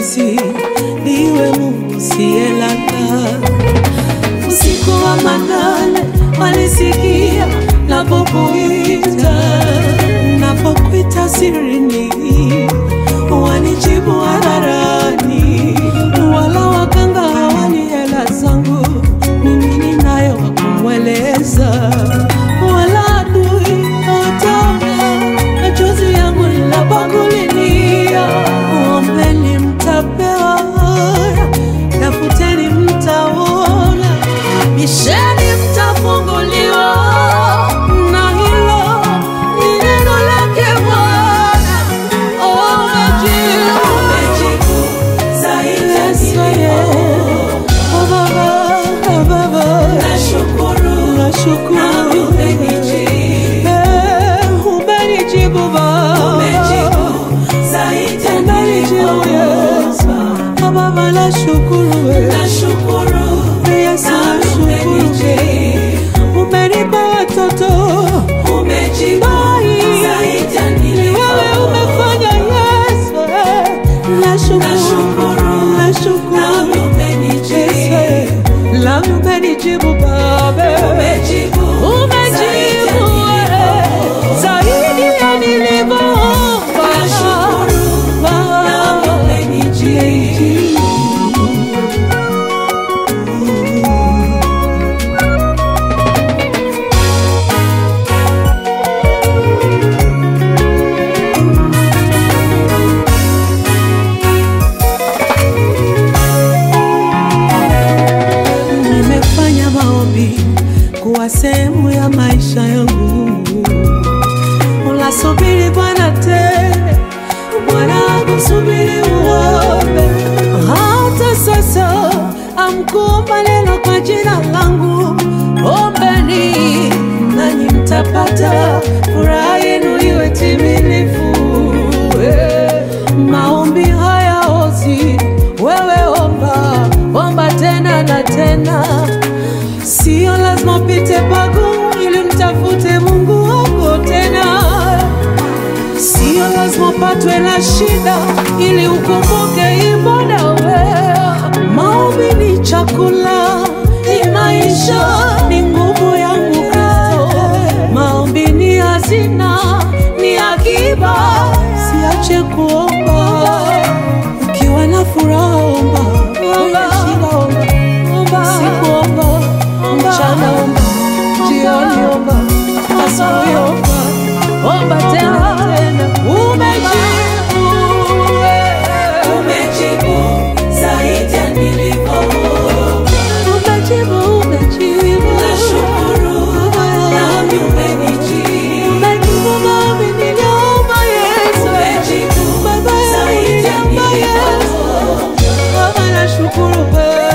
nafsi, niwe Mungu siyelala. Usiku wa manane walisikia napokuita, napokuita sirini, wanijibu hadharani, wala waganga hawani hela zangu, mimi ninayo wa kumweleza, wala adui hataona machozi yangu ninapokulilia. Ombeni mtapewa, tafuteni mtaona, bisheni mtafunguliwa, na hilo ni neno lake Bwana. Umejibu, umejibu zaidi ya Oh, Baba, oh, Baba, nashukuru, nashukuru, umenijibu, eh, umenijibu Baba, umenijibu zaidi ya umenijibu Yesu, oh Baba, nashukuru, eh, nashukuru, Yesu, nashukuru, umenipa watoto, umejibu zaidi ya ni wewe umefanya Yesu, eh, nashukuru, nashukuru, Yesu, eh, Love umenijibu Baba, umejibu, umejibu eh, zaidi ya nilivyoomba. Baba, umenijibu. Nimefanya maombi kuwa sehemu ya maisha yangu. Unasubiri Bwana tena, Bwana akusubiri uombe. Hata sasa amkuomba neno kwa jina langu, ombeni nanyi mtapata, furaha yenu iwe timilifu. Eh, Maombi hayaozi, wewe omba, omba tena na tena. Sio lazima upite pagumu ili mtafute Mungu wako tena. Sio lazima upatwe na shida ili ukumbuke ibada wewe. Maombi ni chakula, ni maisha, ni nguvu yangu Kristo. Maombi ni hazina, ni akiba, siache kuomba. Ukiwa na furaha omba, Wenye shida omba, omba. Siku omba, mchana omba, jioni omba, asubuhi omba, omba tena tena. Umejibu, eh. Umejibu zaidi ya nilivyoomba. Umejibu, umejibu. Nashukuru, nami umenijibu. Umejibu maombi niliomba, Yesu. Umejibu Baba yangu zaidi ya niliomba, Yesu. nilivyoomba. Baba nashukuru wewe.